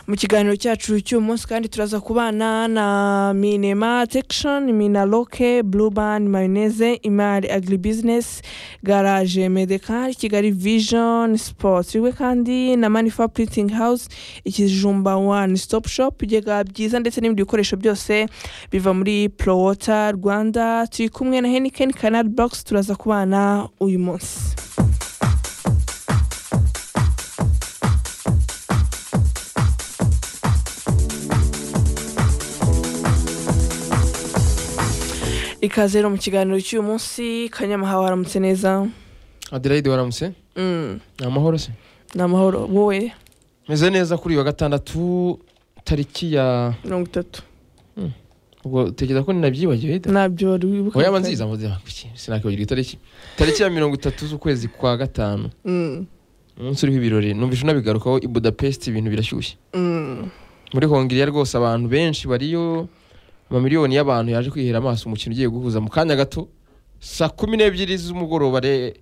mu kiganiro cyacu cy'uyu munsi kandi turaza kubana na minema tekishoni minaloke burubani mayoneze imari agiribizinesi garaje medekari kigali vijoni sipoti we kandi na manifa puritingi hawuzi ikijumba wani sitopu shopu ibigega byiza ndetse n'ibindi bikoresho byose biva muri porowota rwanda turi kumwe na henikeni kanari bogisi turaza kubana uyu munsi ikaze rero mu kiganiro cy'uyu munsi kanyamahawe haramutse neza adelaide waramutse Mm, ni amahoro se ni amahoro wowe meze neza kuri uyu wa gatandatu tariki ya mirongo itatu ubwo utekereza ko ninabyibagiwe da nabyo wari wibuka oya manziza mvuze kuki sinakwibagira itariki tariki ya mirongo itatu z'ukwezi kwa gatanu Mm, umunsi uriho ibirori numvise unabigarukaho i budapest ibintu birashyushye mm, muri hongiriya rwose abantu benshi bariyo amamiliyoni y'abantu yaje kwihera amaso umukino ugiye guhuza mu kanya gato saa kumi n'ebyiri z'umugoroba re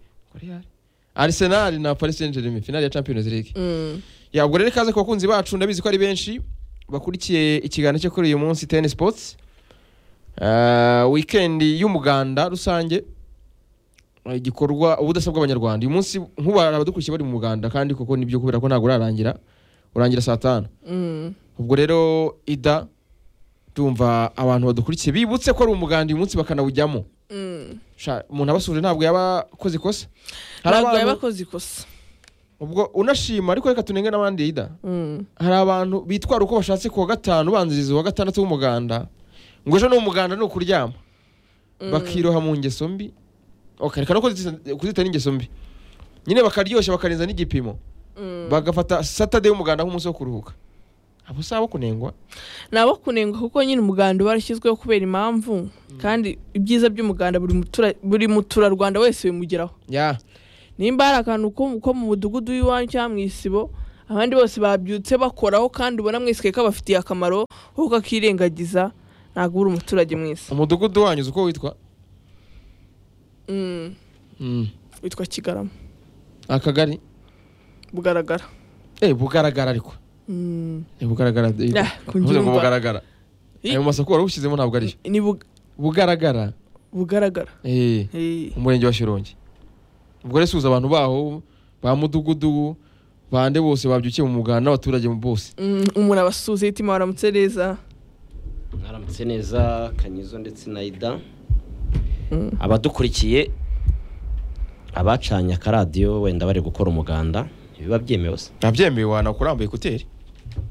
arisenali na paris saint germain finale ya champions league mm. ya ubwo rero ikaze ku bakunzi bacu ndabizi ko ari benshi bakurikiye ikiganiro cyo kuri uyu munsi teni sipotsi wikendi y'umuganda rusange Eh, igikorwa ubudasa bw'abanyarwanda uyu munsi nk'ubara abadukurikiye bari mu muganda kandi koko nibyo kubera ko ntabwo urarangira urangira saa tanu Mm, ubwo rero ida tumva abantu badukurikiye bibutse ko ari umuganda uyu munsi bakanawujyamo mm. Sha, umuntu abasuje ntabwo yaba akoze ikosa hari ntabwo yaba abantu akoze ikosa ubwo unashima ariko reka tunenge n'abandi ida Mm, hari abantu bitwara uko bashatse ku wa gatanu ubanziriza uwa gatandatu w'umuganda ngo ejo ni umuganda ni ukuryama mm. bakiroha mu ngeso mbi Ok, reka no kuzita- kuzita n'ingeso mbi nyine bakaryoshya bakarenza n'igipimo Mm. bagafata satade y'umuganda nk'umunsi wo kuruhuka abo si abo kunengwa ni abo kunengwa kuko nyine umuganda uba warashyizweho kubera impamvu kandi ibyiza by'umuganda buri mutura- buri muturarwanda wese bimugeraho ya nimba hari akantu ko- ko mu mudugudu w'iwanyu cyangwa mu isibo abandi bose babyutse bakoraho kandi ubona mwese ko kabafitiye akamaro wowe ukakirengagiza ntabwo uri umuturage mwiza umudugudu wanyu uzi uko witwa Mm, Mm. witwa kigarama akagari bugaragara eh bugaragara ariko Mm, Eh, bugaragara Nah, Mvuze ngo kubyumva. bugaragara Ih. ayo masaku wari ushyizemo ntabwo ariyo ni bug- bugaragara bugaragara eh Eh, umurenge wa shirongi ubwo rero suza abantu baho ba mudugudu bande bose babyukiye mu muganda n'abaturage bose mm, umuntu abasuhuza yitima waramutse neza haramutse neza kanyizo ndetse na ida Mm. abadukurikiye abacanye akaradiyo wenda bari gukora umuganda biba byemewe se ntabyemewe wanakurambuye ekuteri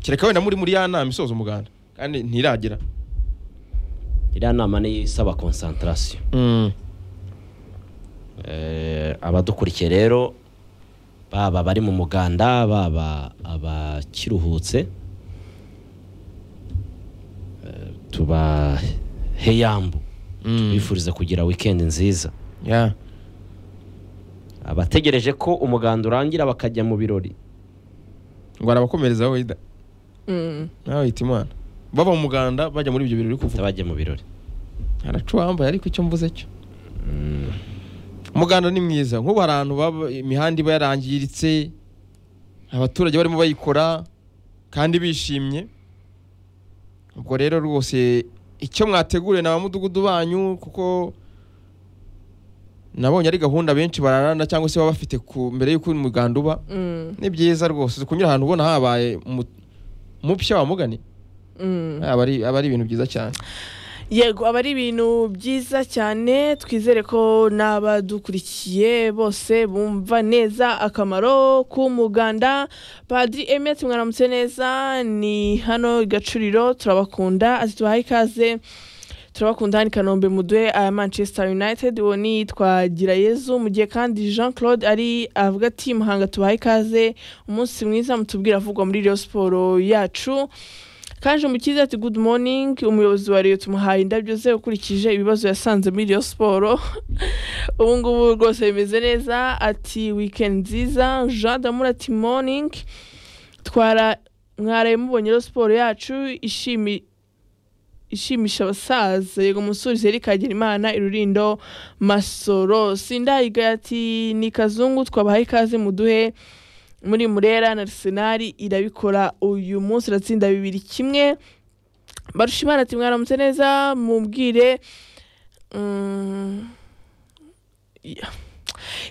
kereka wenda muri muri ya nama isoza umuganda kandi ntiragira iriya nama ni isaba konsantarasiyo Eh, abadukurikiye rero baba bari mu muganda baba abakiruhutse eh, tubahe yambu tubifuriza kugira wikendi nziza Ya. abategereje ko umuganda urangira bakajya mu birori ngo arabakomereza wowe da Mm, nawe wita imana bava mu muganda bajya muri ibyo birori uri kuvuga bajya mu birori aracuwambaye ariko icyo mvuze cyo umuganda ni mwiza nk'ubu hari ahantu baba imihanda iba yarangiritse abaturage barimo bayikora kandi bishimye ubwo rero rwose icyo mwateguriye ni abamudugudu banyu kuko nabonye ari gahunda benshi bararana cyangwa se baba bafite ku mbere y'uko umuganda uba mm, ni byiza rwose uzi kunyura ahantu ubona habaye mu- mupya wa mugani mm. aba ari aba ari ibintu byiza cyane yego aba ari ibintu byiza cyane twizere ko n'abadukurikiye bose bumva neza akamaro k'umuganda padiri emeti mwaramutse neza ni hano i gacuriro turabakunda ati tubahaye ikaze turabakunda hano i kanombe muduhe aya manchester united uwo ni yitwa girayezu mu gihe kandi jean claude ari avuga ati muhanga tubahaye ikaze umunsi mwiza mutubwira avugwa muri reyo siporo yacu Kanje Umukiza ati good morning umuyobozi wa Rayon tumuhaye indabyo ze ukurikije ibibazo yasanze muri Rayon Sport ubu ngubu rwose bimeze neza ati weekend nziza Jean Damura ati morning twara mwaraye mubonye Rayon Sport yacu ishimi ishimisha abasaza yego musurize Eric Hagenimana irurindo Masoro Sindayiga ati ni kazungu twabahaye ikaze muduhe muri murera na arsenal irabikora uyu munsi iratsinda bibiri kimwe barushimana ati mwaramutse neza mubwire mm, ya-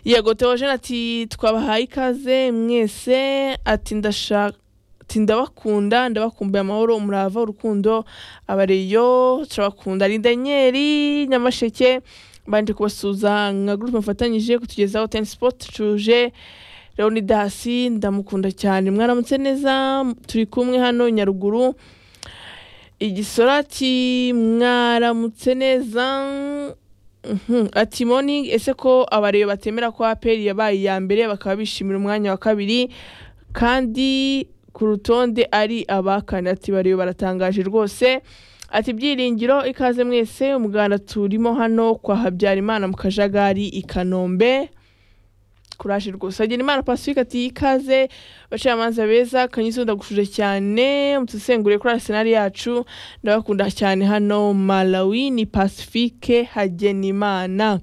yego teojene ati twabahaye ikaze mwese ati ndashaka ati ndabakunda ndabakumbuye amahoro umurava urukundo abareyo turabakunda ni daniyeli nyamasheke bandi kubasuza nka gurupe mufatanyije kutugezaho teni sipoti tuje leonidasi ndamukunda cyane mwaramutse neza turi kumwe hano nyaruguru igisoro ati mwaramutse neza Mhm. ati morning ese ko abareyo batemera ko aperi yabaye iya mbere bakaba bishimira umwanya wa kabiri kandi ku rutonde ari abakane ati bariyo baratangaje rwose ati byiringiro ikaze mwese umuganda turimo hano kwa habyarimana mu kajagari i kanombe kuraje rwose agira imana pacifique ati ikaze abacamanza beza kanyuze ndagushuje cyane mutusengure kuri arisenali yacu ndabakunda cyane hano malawi ni pacifique hagenimana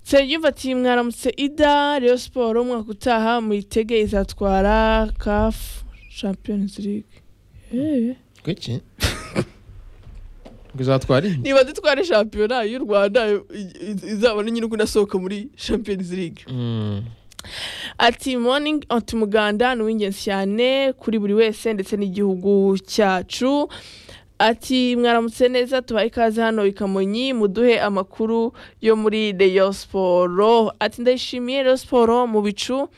Nsengiyumva ati mwaramutse ida Rayon siporo umwaka utaha muyitege izatwara kafu champions league Eh. Kuki? Ngo izatwara iyi? niba dutware shampiyona y'u rwanda i- i- izabone nyine uko inasohoka muri champions league Mm. ati morning ati umuganda ni uw'ingenzi cyane kuri buri wese ndetse n'igihugu cyacu ati mwaramutse neza tubaye ikaze hano i kamonyi muduhe amakuru yo muri reyo siporo ati ndayishimiye reyo siporo mu bicu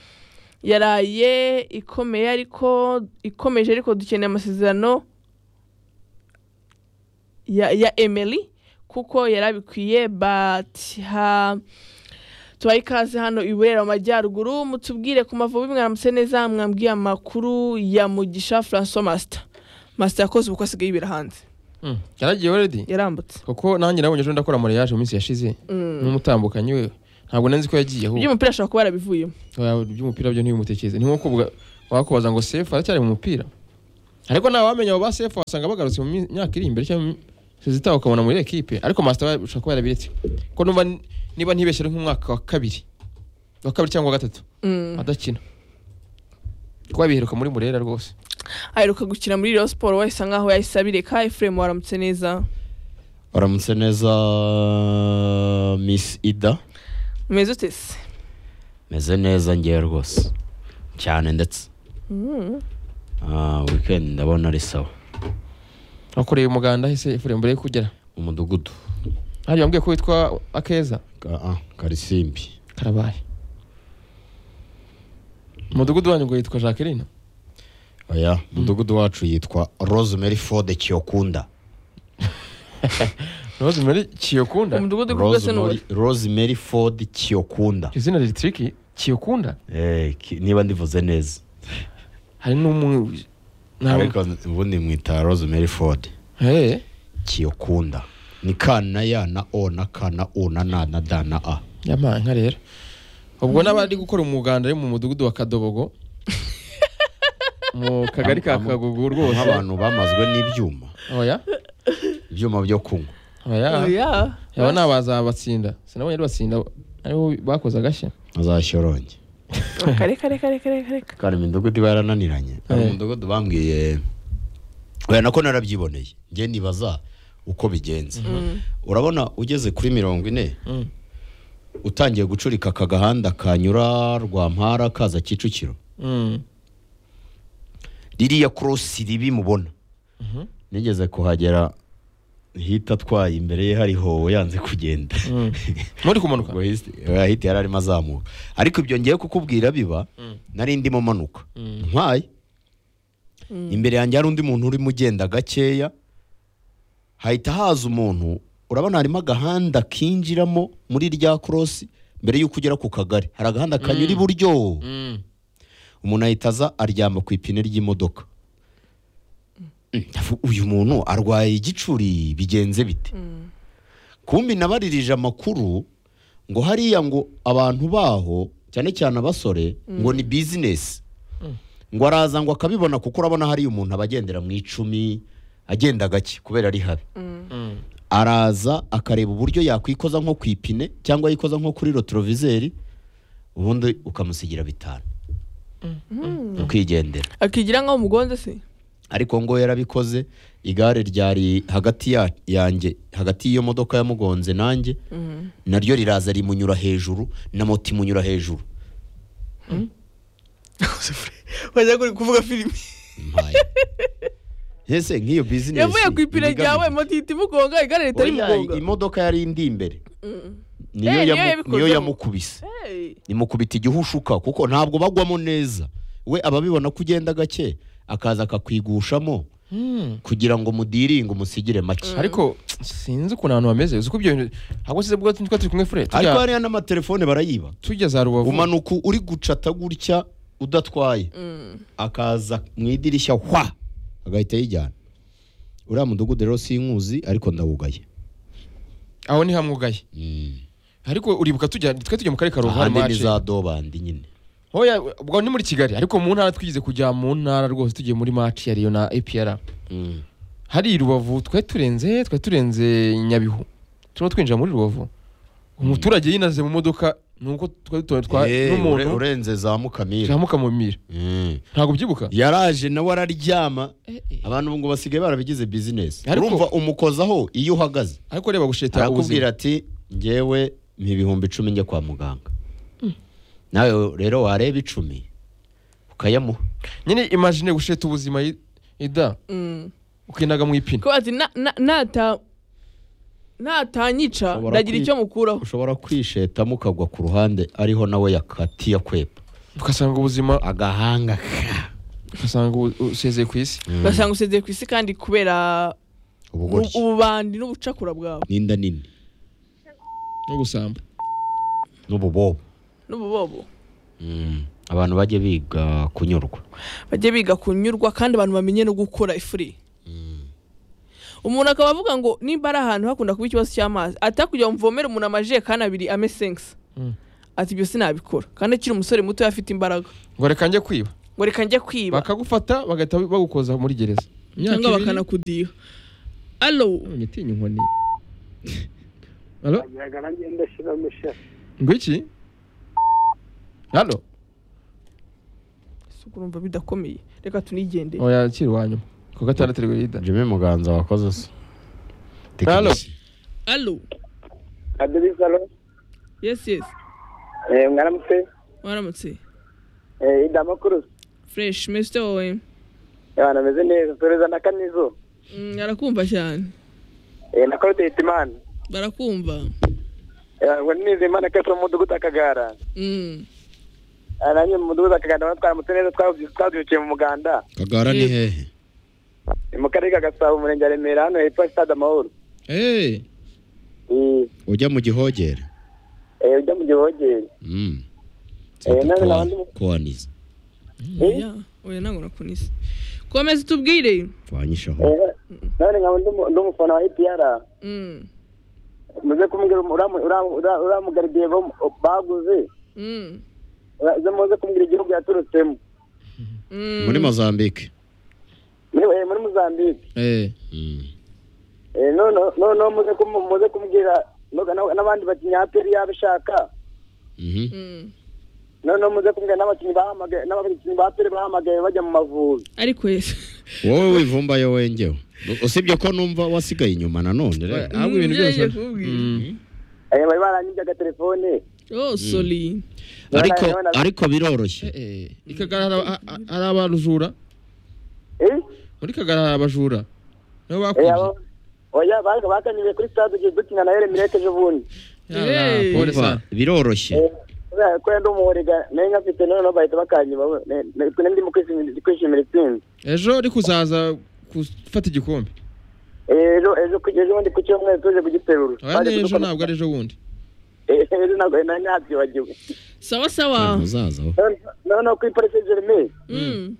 yaraye ikomeye ariko ikomeje ariko dukeneye amasezerano ya, ya emeli kuko yarabikwiye but ha, tubaye ikaze hano i burera mu majyaruguru mutubwire ku mavubi mwaramutse neza mwambwiye amakuru ya mugisha francois master master yakoze ubukwe asigaye yibera hanze Mm. Yaragiye already? yarambutse Kuko nanjye nabonye ejo ndakora amareyaje mu minsi yashize n'umutambukanyi we ntabwo nari nzi ko yagiye ahubwo iby'umupira ashobora kuba yarabivuyemo Oya, iby'umupira byo ntibimutekereze ni nko kuvuga wakubaza ngo sefu aracyari mu mupira ariko nta wamenya abo ba sefu wasanga bagarutse mu myaka iri imbere cyangwa zitaho ukabona muri ekipe ariko masita bashobora kuba yarabiretse ko numva ni- niba ntibeshye ari nk'umwaka wa kabiri wa kabiri cyangwa wa gatatu Mm. adakina kuko yabiheruka muri murera rwose aheruka gukina muri reyo siporo wahise nkaho yahise abireka efuremu waramutse neza Waramutse neza Miss Ida. umeze ute se Meze neza ngewe rwose. Cyane ndetse. Mm. Ah, weekend ndabona ari sawa. wakoreye umuganda ahise ifure mbere yo kugera Umudugudu. hari wambwiye ko witwa akeza Ka- ah, Karisimbi. karabaye umudugudu wanyu ngo yitwa jacqueline oya umudugudu wacu yitwa rosemary ford kiyokunda rose muri kiyokunda umudugudu rwose ni uwari rosemary, rosemary ford kiyokunda izina ritiriki kiyokunda Eh, ki- niba ndivuze neza hari n'umu ntabwo ariko ubundi mwita rosemary ford Eh, kiyokunda ni ka na ya na o na ka na u na na na da na a yampaye nka rero ubwo n'abari gukora umuganda ari mu mudugudu wa kadobogo mu kagari ka kagugu rwose nk'abantu bamazwe n'ibyuma oya ibyuma byo kunywa oya oya aba ni abazabatsinda sinabonye ari batsinda aribo bakoze agashya azashyoronge reka reka reka reka reka kandi imidugudu iba yarananiranye hari Eh. umudugudu bambwiye oya nako narabyiboneye njye nibaza uko bigenze urabona ugeze kuri mirongo ine Mm. utangiye gucurika aka gahanda kanyura rwampara kaza kicukiro Mm, ririya korosi ribi mubona nigeze kuhagera hita atwaye imbere ye hariho yanze kugenda mm. muri kumanuka ubwo hisi- oya, hita yari arimo azamuka ariko ibyo ngiye kukubwira biba nari ndimo manuka ntwaye imbere yanjye hari undi muntu urimo ugenda gakeya hahita haza umuntu urabona harimo agahanda kinjiramo muri rya korosi mbere y'uko ugera ku kagari hari agahanda kanyura iburyo Mm. umuntu ahita aza aryama ku ipine ry'imodoka Mm, ndavuga, uyu muntu arwaye igicuri bigenze bite kumbi nabaririje amakuru ngo hariya ngo abantu baho cyane cyane abasore ngo ni bizinesi ngo araza ngo akabibona kuko urabona hariya umuntu aba agendera mu icumi agenda gake kubera ari habi Mm. araza akareba uburyo yakwikoza nko ku ipine cyangwa yikoza nko kuri rotorovizeri ubundi ukamusigira bitanu mu kwigendera akigira nk'aho umugonze se ariko ngo yarabikoze igare ryari hagati ya- yanjye hagati y'iyo modoka yamugonze nanjye naryo riraza rimunyura hejuru na moto imunyura hejuru wajya kuri kuvuga filime Mpaye. ese nk'iyo bizinesi yavuye ku ipine igamije- ryawe moto ihita imugonga igare ritari Oya, mugonga imodoka yari indi imbere Eh, niyo niyo yamu- yabikozeho. niyo yamukubise Hey. imukubita igihushuka kuko ntabwo bagwamo neza we ababibona ko ugenda gake akaza akakwigushamo kugira ngo mudiringe umusigire make ariko sinzi ukuntu abantu bameze uzi ko ibyo bintu ntabwo size bwo tujya turi kumwe fure ariko tujya hariya n'amatelefone barayiba tujya za rubavu umanuka uri gucata gutya udatwaye akaza mu idirishya hwa agahita yijyana uriya mudugudu rero sinkuzi ariko ndawugaye aho ni hamwugaye ariko uribuka tujya twe tujya mu karere ka rubavu ahandi hari ni mace. za dobandi nyine Oya, ubwo ni muri kigali ariko mu ntara twigeze kujya mu ntara rwose tugiye muri maci ya riyo na epr Mm. hari i rubavu twari turenze twari turenze nyabihu turimo twinjira muri rubavu umuturage yinaze mu modoka nuko twari tuba twa Eh, ure- n'umuntu urenze za mukamira jamuka mu mira Mm. ntabwo ubyibuka yaraje nawe araryama eh. abantu ubu ngo basigaye barabigize bizinesi Ariko- urumva umukozaho iyo uhagaze ariko reba gusheta arakubwira ubuzima ati ngewe mpa ibihumbi icumi njya kwa muganga nawe rero wareba icumi ukayamuha nyine imagine gusheta ubuzima i- ida Mm. ukinaga mu ipine ko ati na- na- nata natanyica Ushobora ndagira kwi- icyo mukuraho ushobora kwishetamo ukagwa ku ruhande ariho nawe yakatiye akwepa ugasanga ubuzima agahanga ka ugasanga ubu- usezeye ku isi ugasanga usezeye ku isi kandi kubera ubugoryi ububandi n'ubucakura bwawe n'inda nini n'ubusamba n'ububobo n'ububobo Mm. abantu bajye biga kunyurwa bajye biga kunyurwa kandi abantu bamenye no gukora ifuri umuntu akaba avuga ngo nimba ari ahantu hakunda kuba ikibazo cy'amazi atakugira mvomere umuntu amajerekani abiri ame senkisi Mm. ati ibyo sinabikora kandi akiri umusore muto afite imbaraga ngo reka njye kwiba ngo reka njye kwiba bakagufata bagahita bagukoza muri gereza Imyaka cyangwa ibiri, bakanakudiha alo none utinya inkoni Alo? ngira nanjye ndashyiramo ishati ngo iki halo si urumva bidakomeye reka tunigendere oya yakira iwanyu ku gatandatu rero ida jimmy muganza wakoze se Halo. alo kadiri salo yesi yesi eh, mwaramutse waramutse eh, ida makuru fureshi mesite wowe abantu bameze neza soreza na kanizo Mm, arakumva cyane eh, na claudette imana barakumva Eh, ngo neza imana kese mu mudugudu akagara Mm. Ah, nanjye mu mudugudu akagara nawe twaramutse neza twabyukiye twabyukiye mu muganda kagara ni hehe ni mu karere ka gasabo umurenge wa remera hano hepfo ya stade amahoro Eh, ujya mu gihogere eh, ujya mu gihogere Mm. Eh, none Kowa- nabandi- kowaniza Ya, oya ntabwo nakunise komeza utubwire twanyishaho Eh, none nkaba ndi umufana wa epr Mm. muze kumbwira uriya- uriya- uriya- uriya mugaridiye bo- baguze Mm. ura- uze muze kumbwira igihugu yaturutsemo Mm. muri mozambique Muri- eh, muri mozambique Eh, none noneho muze kumu- muze kumbwira noga- na- n'abandi bakinnyi aperi yabishaka Mhm. Mm. noneho muze kumbwira n'abakinnyi bahamagaye n'abakinnyi ba aperi bahamagaye bajya mu mavubi ariko yesu wowe wivumbayo wengewe usibye ko numva wasigaye inyuma nanone rero ahubwo ibintu Ibyo yagiye byose kubwira. Mm. Eh, bari baranyibyaga telefone oh sorry ariko None- ariko biroroshye Eh, eh, i Kagara hari aba- a- a- hari abajura Eh? muri kagara hari abajura nabo Eh, bakubye abo- oya baga bakanyuye kuri stade ugiye dukina na Eremireke ejo bundi Yala, Eh. pole Umva, sana. biroroshye Eh, kubera ko yari ndi umuhorega nayo nkafite noneho bahita bakanyiba bo- ne- ne- twe ndimo kwishimira- kwishimira itsinzi ejo uri kuzaza gufata igikombe Eh, ejo ejo ku- ejo bundi ku cyumweru tuje kugiterura oya Baje n'ejo kudukora- ntabwo ari ejo bundi Eh, ejo ntabwo nari nabyibagiwe sawa Ntabwo sawa uzaza wowe. None- noneho kuri polisi jeremeye Mm.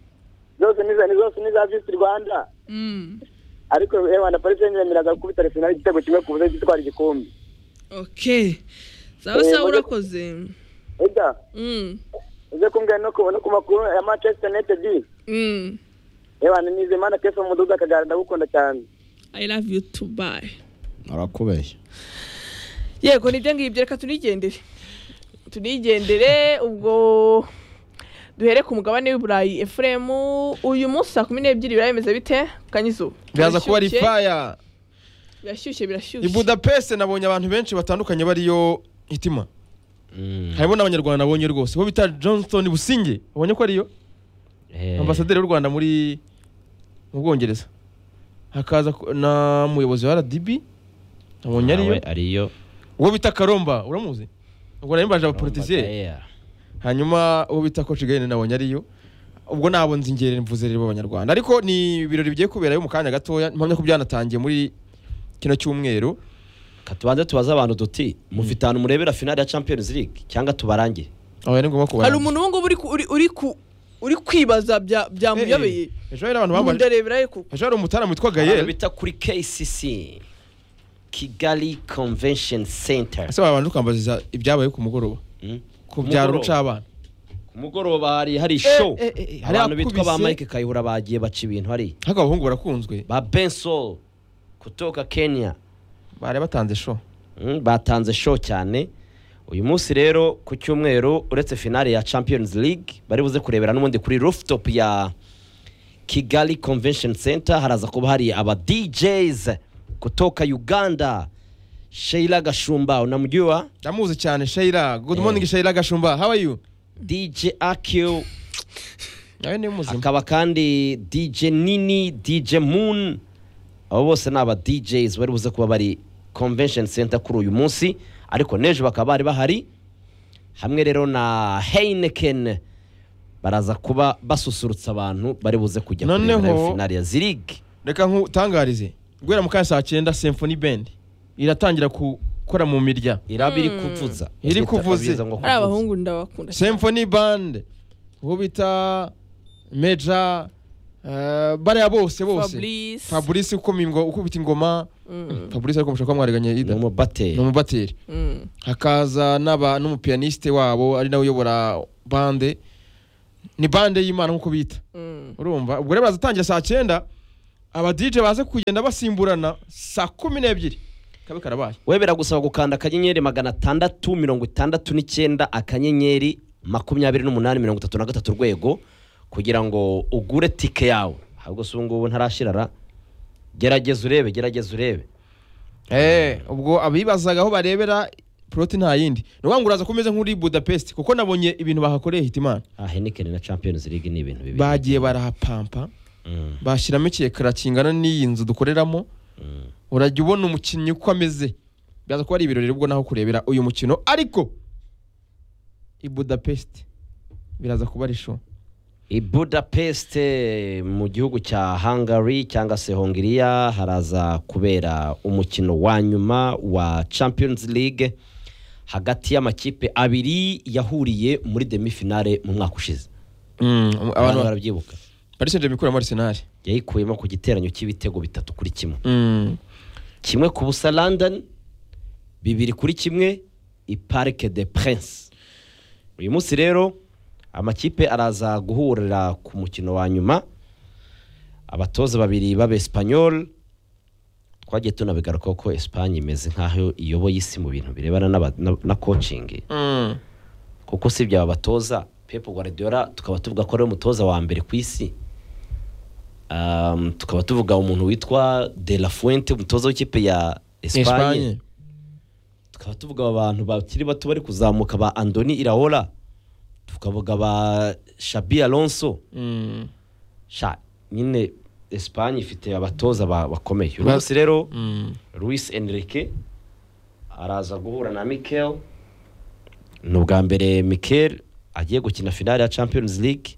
zose ni iza- ni zose ni iza visi rwanda Mm. ariko reba na polisi yemereraga gukubita arsenal igitego kimwe ku buze gitwara igikombe okay sawa Eh, sawa bajya- urakoze ega Mm. uze kumbwira no ku no ku makuru ya manchester united Mm. reba ni imana kefa mu mudugudu akagara ndagukunda cyane i love you to bye arakubeshya yego nibyo ngibyo reka tunigendere tunigendere ubwo duhere ku mugabane w'iburayi efuremu uyu munsi saa kumi n'ebyiri birayemeza bite kanyizuba biraza kuba ari faya birashyushye birashyushye i budapeste nabonye abantu benshi batandukanye bariyo hitima harimo n'abanyarwanda nabonye rwose bo bita johnston businge ubonye ko ariyo ambasaderi w'u rwanda muri mu bwongereza hakaza ku- na muyobozi wa rdb nabonye ariyo ariyo uwo bita karomba uramuzi ubwo nabimbaje abapolitisiye hanyuma uwo bita coach Gahini nabonye ariyo ubwo nabo nzingere mvuze rero abanyarwanda ariko ni ibirori bigiye kuberayo mu kanya gatoya mpamya ko byanatangiye muri kino cyumweru katubanze tubaze abantu duti mufite ahantu murebera finale ya champions league cyangwa tubarangiye aho ni ngombwa kubara hari umuntu ubu ngubu uri ku- uri- uri ku uri kwibaza bya byamuyobeye ejo hari abantu bambaye mundarebera yuko ejo hari umutara witwa abantu Gayel bita kuri kcc kigali convention center ese wabanza ukambaza ibyabaye ku mugoroba Mm. ku byaro Mugoroba. rucabana ku mugoroba hari hari show eh, eh, hari abantu bitwa ba akubise. mike kayihura bagiye baca ibintu hari ariko abahungu barakunzwe ba benso kutoka kenya bari batanze show Mm, batanze show cyane uyu munsi rero ku cyumweru uretse finale ya champions league bari buze kurebera n'ubundi kuri rooftop ya kigali convention center haraza kuba hari aba djs kutoka uganda sheila gashumba unamjua ndamuzi cyane Sheila good morning Sheila Gashumba how are you dj aq nawe ni muzima hakaba kandi dj nini dj moon abo bose ni aba djs bari buze kuba bari convention center kuri uyu munsi ariko n'ejo bakaba bari bahari hamwe rero na heineken baraza kuba basusurutsa abantu bari buze kujya Noneho- kurebera finale ya zirig reka nkutangarize guhera mu kanya saa cyenda symphony band iratangira gukora mu mirya iraba iri kuvuza Iri Bita kuvuza. Fabrice ngo ari kuvuza. abahungu ndabakunda cyane. symphony band uwo bita meja eh, bariya bose bose Fabrice. fabrice ukoma ingo- ukubita ingoma Mm, fabrice ariko mushaka ko mwariganyiye ni ida ni umubateri umubateri mm. hakaza n'aba n'umupiyaniste wabo ari nawe uyobora bande ni bande y'imana nk'uko bita Mm. urumva ubwo rero barazatangira saa cyenda aba DJ baze kugenda basimburana saa kumi n'ebyiri kabe karabaye we biragusaba gukanda akanyenyeri magana atandatu mirongo itandatu n'icyenda akanyenyeri makumyabiri n'umunani mirongo itatu na gatatu urwego kugira ngo ugure tike yawe ahubwo si ubu ngubu ntarashirara gerageza urebe gerageza urebe Eh, ubwo abibazaga aho barebera poroti nta yindi ni ukuvuga ngo uraza kumeze nk'uri budapest kuko nabonye ibintu bahakoreye hitimana ah henikeni na champions league ni ibintu bibiri bagiye barahapampa Mm, bashyiramo ikiyekara kingana n'iyi nzu dukoreramo mm. urajya ubona umukinnyi uko ameze biraza kuba ari ibirori rero ubwo naho kurebera uyu mukino ariko i budapest biraza kuba ari show i budapest eh, mu gihugu cya hungary cyangwa se hongiriya haraza kubera umukino wa nyuma wa champions league hagati y'amakipe abiri yahuriye muri demifinale mu mwaka ushize Mm, abantu abantu barabyibuka paris saint germain ikuramo arsenal yayikuyemo ku giteranyo cy'ibitego bitatu kuri kimwe Mm. kimwe ku busa london bibiri kuri kimwe i parike de prince uyu munsi rero amakipe araza guhurira ku mukino wa nyuma abatoza babiri b'abesipanyol twagiye tunabigarukaho ko esipanye imeze nk'aho iyoboye isi mu bintu birebana n'aba- na- na kocingi Mm. kuko usibye aba batoza pepu guardiola tukaba tuvuga ko ari umutoza wa mbere ku isi Um, tukaba tuvuga umuntu witwa de la fuente umutoza w'ikipe ya Espanye. esipanye tukaba tuvuga abantu bakiri bato bari kuzamuka ba andoni iraola tukavuga ba shabi alonso Mm. sha nyine esipanye ifite abatoza ba- bakomeye uyu munsi rero Mm. Luis Enrique araza guhura na Mikel ni ubwa mbere Mikel agiye gukina finale ya Champions League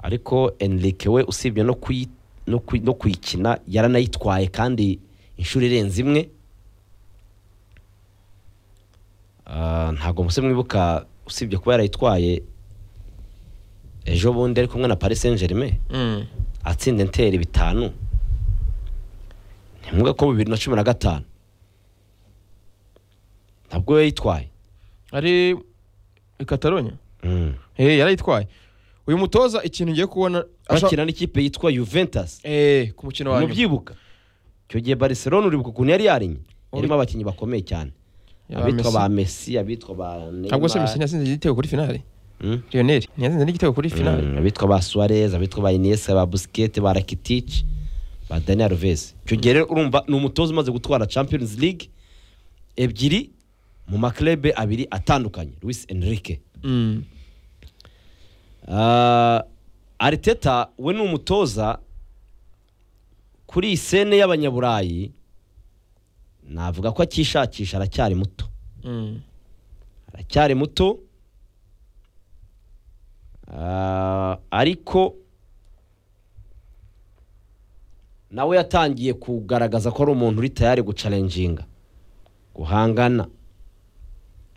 ariko Enrique we usibye no kuyi no kuyi- no kuyikina yaranayitwaye kandi inshuro irenze imwe Ah, ntabwo muse mwibuka usibye kuba yarayitwaye ejo bundi ari kumwe na Paris Saint Germain Mm. atsinda enteri bitanu ntimuvuga ko bibiri na cumi na gatanu ntabwo we yitwaye ari i catalogne Eh, yarayitwaye uyu mutoza ikintu ngiye kubona asha- bakina n'ikipe yitwa juventus Eh, ku mukino wa nyuma. mubyibuka icyo gihe barcelona uribuka ukuntu yari yarinye yarimo abakinnyi bakomeye cyane Ya abitwa Messi. ba messi abitwa ba ntabwo se Neymar. messi yatsinze igitego kuri finale Mm. Lionel ntiyatsinze n'igitego kuri finale Mm, abitwa ba suarez abitwa ba inesi ba busikete ba rakitici ba daniel alves icyo gihe rero urumva ni umutoza umaze gutwara champions league ebyiri mu maklebe abiri atandukanye luis enrique Mm. Ah, ariteta we ni umutoza kuri iyi sene y'abanyaburayi navuga ko akishakisha aracyari muto Mm. aracyari muto Ah, ariko nawe yatangiye kugaragaza ko ari umuntu uri tayari gucarenjinga guhangana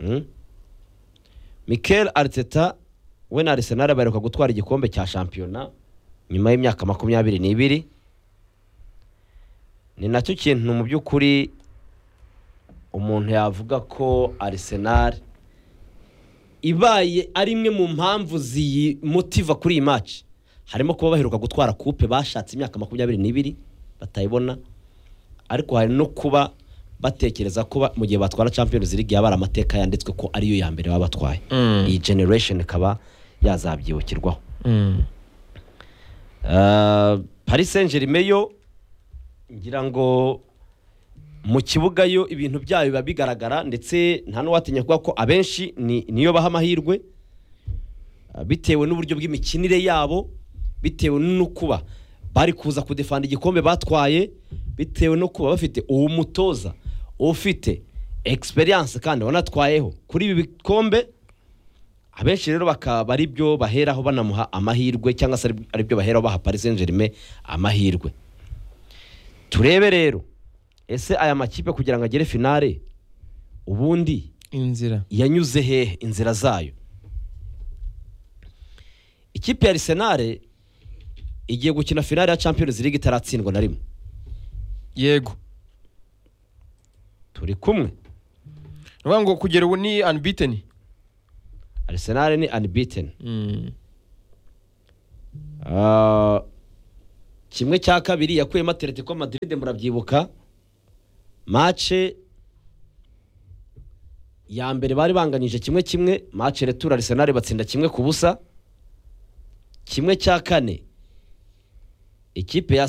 Mm. mikel ariteta we na arisenali baheruka gutwara igikombe cya shampiyona nyuma y'imyaka makumyabiri n'ibiri ni nacyo kintu mu by'ukuri umuntu yavuga ko arisenali ibaye ari imwe mu mpamvu ziyimutiva kuri iyi maci harimo kuba baheruka gutwara kupe bashatse imyaka makumyabiri n'ibiri batayibona ariko hari no kuba batekereza ko ba- mu gihe batwara champions league yaba ari amateka yanditswe ko ariyo ya mbere baba batwaye Mm. iyi generation ikaba yazabyibukirwaho Mm. Ah, paris saint germain yo ngira ngo mu kibuga yo ibintu byayo biba bigaragara ndetse nta n'uwatinya kuvuga ko abenshi ni- niyo baha amahirwe ah, bitewe n'uburyo bw'imikinire yabo bitewe n'ukuba bari kuza kudefanda igikombe batwaye bitewe no kuba bafite uwo mutoza ufite experience kandi wanatwayeho kuri ibi bikombe abenshi rero bakaba ari byo baheraho banamuha amahirwe cyangwa se ari byo baheraho baha Paris Saint Germain amahirwe turebe rero ese aya makipe kugira ngo agere finale ubundi inzira yanyuze hehe inzira zayo ikipe ya Arsenal igiye gukina finale ya Champions League itaratsindwa na rimwe yego turi kumwe ni ukuvuga ngo kugera ubu ni unbeaten Arsenal ni unbeaten Mm. Ah, kimwe cya kabiri yakuyemo Atletico Madrid murabyibuka mace ya mbere bari banganyije kimwe kimwe mace retour Arsenal batsinda kimwe ku busa kimwe cya kane ikipe ya